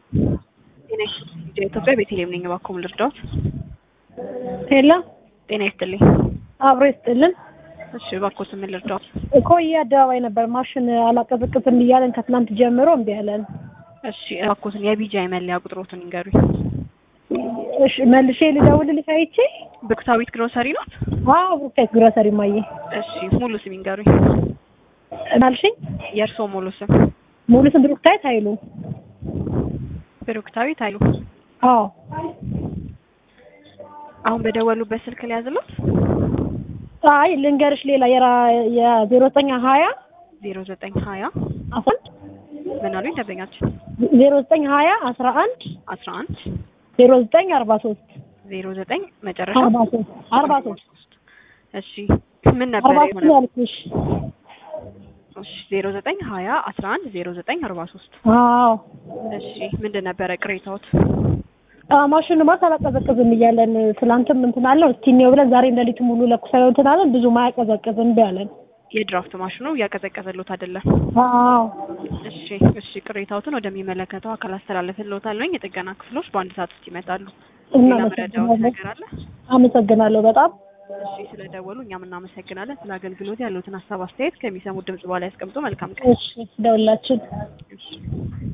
ጤና ይስጥልኝ ኢትዮጵያ ቤተልሔም ነኝ። እባክዎ ምን ልርዳዎት? ሄሎ ጤና ይስጥልኝ። አብሮ ይስጥልን። እሺ እባክዎት ምን ልርዳዎት? ኮዬ አደባባይ ነበር ማሽን አላቀዘቅዝም እያለን ከትናንት ጀምሮ እምቢ አለን። እሺ እባክዎትን የቢጂአይ መለያ ቁጥሮትን ይንገሩኝ። እሺ መልሼ ልደውልልሽ አይቼ። ብክታዊት ግሮሰሪ ናት? አዎ ብሩክታይት ግሮሰሪ ማየ። እሺ ሙሉ ስም ይንገሩኝ። ማልሽኝ የእርስዎ ሙሉ ስም? ሙሉ ስም ብሩክታይት ኃይሉ። ብሩክታዊት ኃይሉ። አዎ አሁን በደወሉበት ስልክ ሊያዝሎት? አይ ልንገርሽ ሌላ የራ የዜሮ ዘጠኝ ሀያ ዜሮ ዘጠኝ ሀያ አስራ አንድ ምን አሉኝ ደንበኛችን? ዜሮ ዘጠኝ ሀያ አስራ አንድ አስራ አንድ ዜሮ ዘጠኝ አርባ ሶስት ዜሮ ዘጠኝ መጨረሻ አርባ ሶስት አርባ ሶስት እሺ ምን ነበር አርባ ሶስት የሆነ? ያልኩሽ። እሺ ዜሮ ዘጠኝ ሀያ አስራ አንድ ዜሮ ዘጠኝ አርባ ሶስት አዎ እሺ ምንድን ነበረ ቅሬታዎት? አዎ ማሽኑ ማታ አላቀዘቅዝም እያለን ትላንትም እንትን አለው እስቲ እንየው ብለን ዛሬ እንደሊቱ ሙሉ ለኩሰው እንትን አለን ብዙም አያቀዘቅዝም እምቢ አለን። የድራፍት ማሽኑ እያቀዘቀዘሎት አይደለም? አዎ እሺ እሺ ቅሬታዎትን ወደሚመለከተው አካል አስተላልፍልዎታለሁኝ። የጥገና ክፍሎች በአንድ ሰዓት ውስጥ ይመጣሉ። ሌላ መረጃዎት እናመሰግናለን። ነገር አለ? አመሰግናለሁ በጣም እሺ ስለደወሉ እኛም እናመሰግናለን። ስለ አገልግሎት ያሉትን ሀሳብ አስተያየት ከሚሰሙት ድምጽ በኋላ ያስቀምጡ። መልካም ቀን። እሺ ደውላችን እሺ